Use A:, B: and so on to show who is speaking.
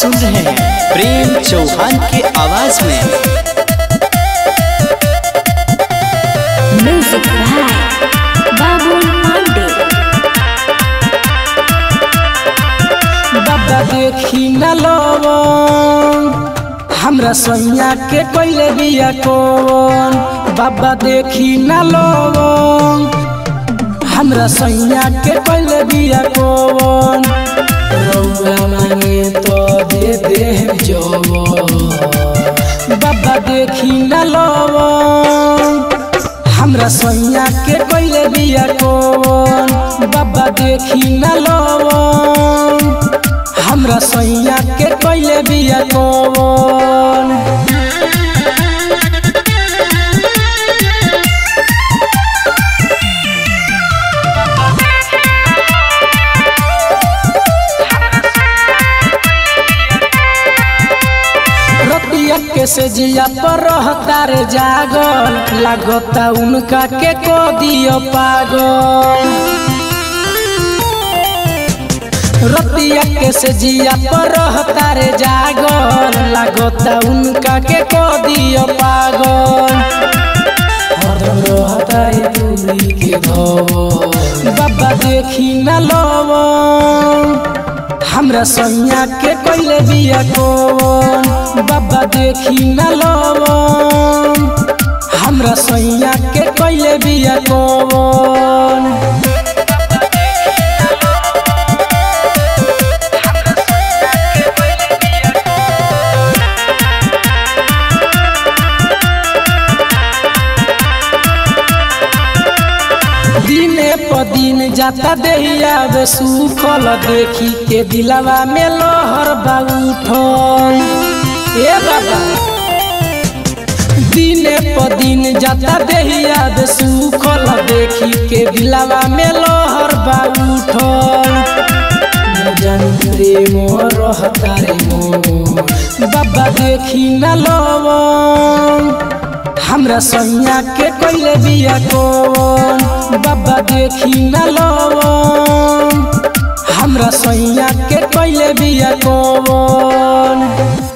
A: सुन रहे हैं प्रेम चौहान की आवाज में
B: म्यूजिक बाय बाबुल पांडे
C: बाबा देखी न लवन हमरा सैया के कोइले बिया कौन बाबा देखी न लवन हमरा सैया के कोइले बिया कौन रउआ मांगे तो दे दे जवन बाबा देखी न लवन हमरा सैया के कोइले बिया कौन बाबा देखी न लवन हमरा सैया के कोइले बिया कौन रतिया के से जिया पर रहता रे जागल लागता उनका के को दियो पागल रतिया के से जिया पर रहता रे जागल लागता उनका के को दियो पागल हरदम रहता रे दूरी के भवन बाबा देखी न लवन हमरा सैया के कोइले बिया कौन बाबा देखी न लवन हमरा सैया के कोइले बिया कौन दिने प दिन जाता देहिया बे सुखल देखी के दिलवा में लहर बा उठल ए बाबा दिने प दिन जाता देहिया बे सुखल देखी के दिलवा में लहर बा उठल न जानी रे मोर रहता रे मोर बाबा देखी न लवन हमरा सैया के कोइले बिया कौन बाबा देखी न लवन हमरा सैया के कोइले बिया कौन